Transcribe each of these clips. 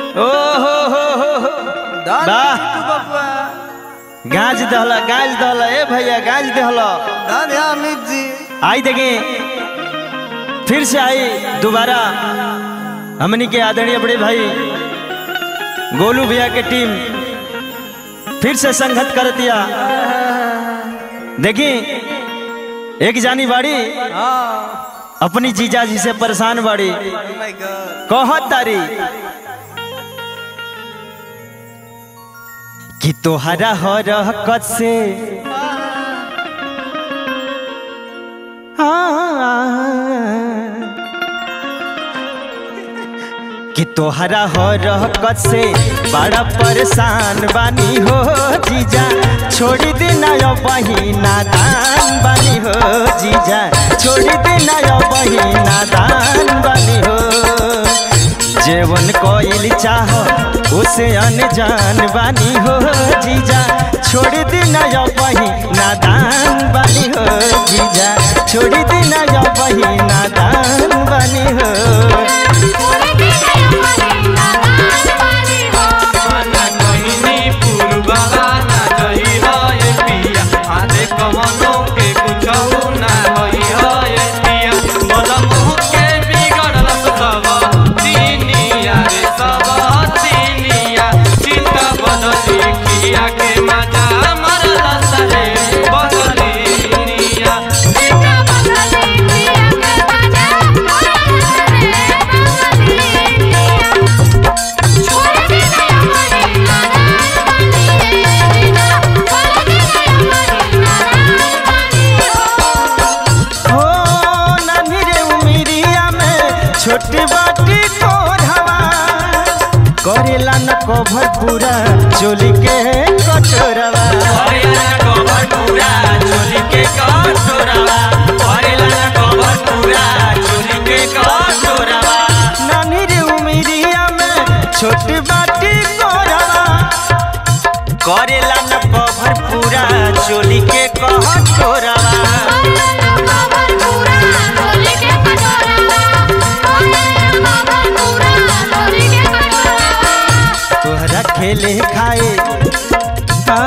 ओ हो हो हो हो दान वाह। तू बबुआ गाज दहला गाज दहला ए भैया गाज दहला दान है अमित जी आई देखे फिर से आई दोबारा हमनी के आदरणीय बड़े भाई गोलू भैया के टीम फिर से संगत कर दिया देखी एक जानी बाड़ी हाँ अपनी जीजा जी से परेशान बाड़ी oh my god कहत तारी कि तोहरा हरकत से कि तोहरा हरकत से बड़ा परेशान बानी हो जीजा छोड़ी देना यो बहिना दान बानी हो जीजा छोड़ी देना यो बहिना दान बानी हो जेवन कोइल चाह उसे अनजान बानी हो जीजा छोड़ देना यो बहिना दान बानी हो जीजा छोड़ देना यो बहिना दान बानी हो ना कहिनी पूर्ववा ना जही है पिया आधे कमनो के कुछौ ना होई है पिया मनमु के बिगड़ल सब तीनिया रे सब तीनिया चिंता बदली किया के मजा मरल सरे बदलिनिया हो नानी रे उमिरिया में छोटी बाटी कोढ़वा करेला न कभर पूरा चोली के कटोरवा हरियाणा कवर पूरा चोली के कटोरवा हरियाणा कवर पूरा चोली के कटोरवा नानी रे उमिरिया में छोटी बाटी कोढ़वा करेला न कभर पूरा चोली के कटोरवा तोहरा खेले खाए आ,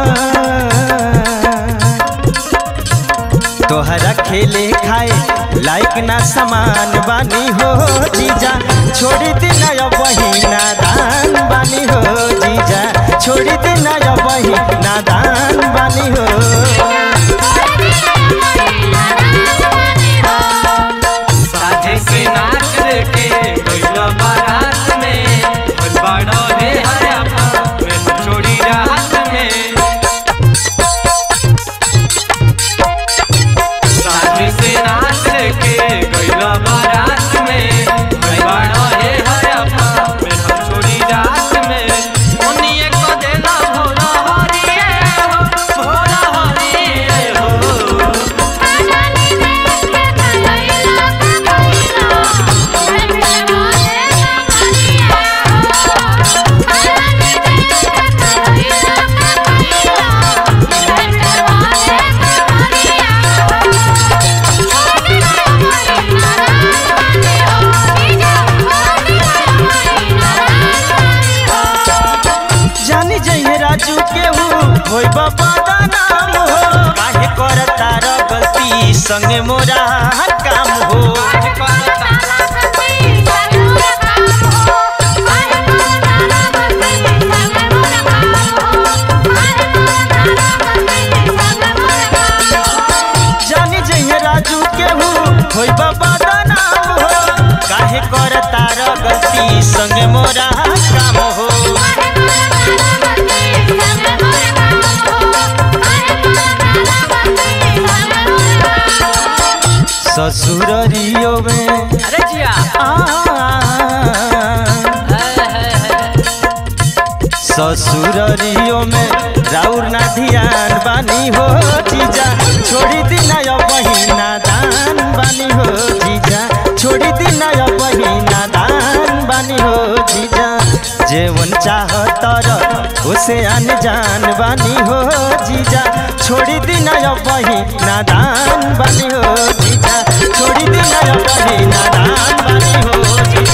तोहरा खेले खाए लाइक ना समान बानी हो जीजा छोड़ी देना यो बहिना दान बानी हो जीजा छोड़ी देना यो बहिना दान बानी हो साझे के नाच देखे गइल बारात में और बड़ो रे हरपा में छोड़ी रात में साझे से नाच देखे गइल बारात में और बड़ो रे हरपा में छोड़ी रात में उन्हीं को देना भोला हरिए हो भोला हरिए हो जानी जइहे राजू के हूँ होई बाबा दा नाम हो काहे करता र गलती संगे मोरा काम हो जानी जइहे राजू के हूँ होई बाबा दा नाम हो काहे करता र गलती संगे मोरा काम हो ससुररियो में अरे जिया आ ससुररियो में राउर ना ध्यान बानी हो जीजा छोड़ी दिना यो बहिना दान बानी हो जीजा छोड़ी दिना यो बहिना दान बानी हो जीजा जेवन चाहत र उसे अनजान बानी हो जीजा छोड़ी दिना यो बहिना दान बानी हो जीजा छोड़ी दिना यो बहिना दान बानी हो जीजा